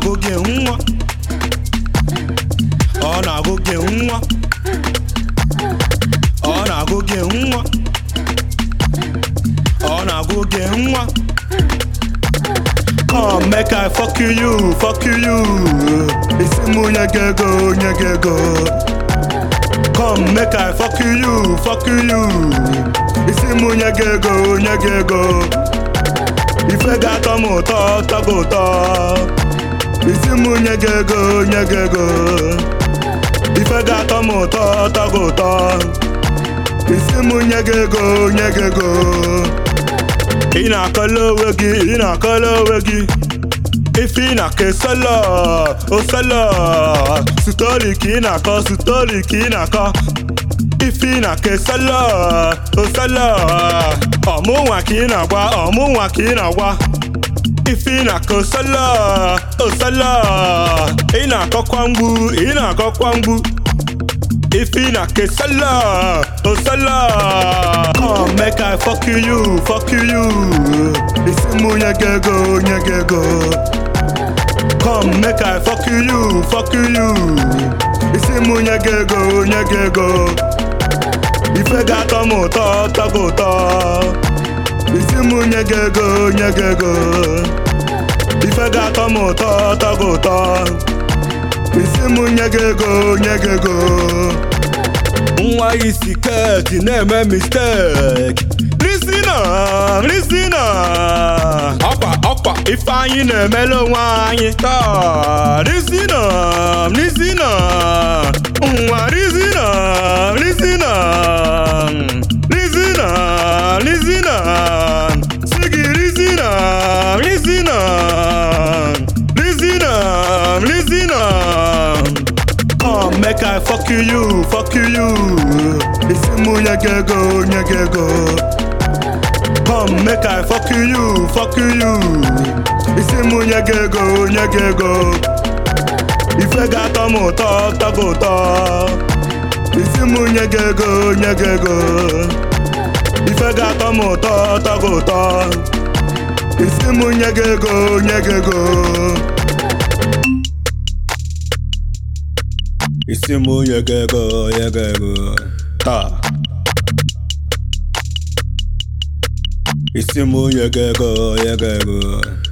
na-agụ gị nwa ọ na-agụ gị nwa ọ na-agụ gị nwa ọ na-agụ gị nwa Come make I fuck you, fuck you. Isi mụ nye gị ego, nye gị ego. Come make I fuck you, fuck you. Isi mụ nye gị ego, nye gị ego. Ife ga-atọ m ụtọ, tọ gị ụtọ. Isi mụ nye gị ego, nye gị ego. Ife ga-atọ m ụtọ, tọ gị ụtọ. Isi mụ nye gị ego, nye gị ego. Ị na-akọla onwe gị, ị na-akọla onwe gị Ife ị na-akọ solo, o solo Stori ka ị na-akọ, stori ka ị na-akọ Ife ị na-akọ solo, o solo Ọmụnwa ka ị na-agwa, ọmụnwa ka ị na-agwa Ife ị na-akọ solo, o solo Ị na-akọkwa mgbu, ị na-akọkwa mgbu Ife na ke sala, oh sala Come make I fuck you, fuck you Isi mụ nye gị ego, nye gị ego Come make I fuck you, fuck you Isi mụ nye gị ego, nye gị ego Ife ga-atọ m ụtọ, tọ gị ụtọ Isi mụ nye gị ego, nye gị ego Ife ga-atọ m ụtọ, tọ gị ụtọ isi mụ nye gị ego nye gị ego nwa isi keti na-eme misteki risina risina ọkwa ọkwa ife anyị na-emele onwe anyị taa risina risina nwa risina risina risina risina sigi risina risina risina risina Come make I fuck you, fuck you. Isi mụ nye gị ego, nye gị ego. Come make I fuck you, fuck you. Isi mụ nye gị ego, nye gị ego. Ife ga-atọ m ụtọ, tọ gị ụtọ. Isi mụ nye gị ego, nye gị ego. Ife ga-atọ m ụtọ, tọ gị ụtọ. Isi mụ nye gị ego, nye gị ego. isi mụ nye gị ego nye gị ego taa isi mụ nye gị ego nye gị ego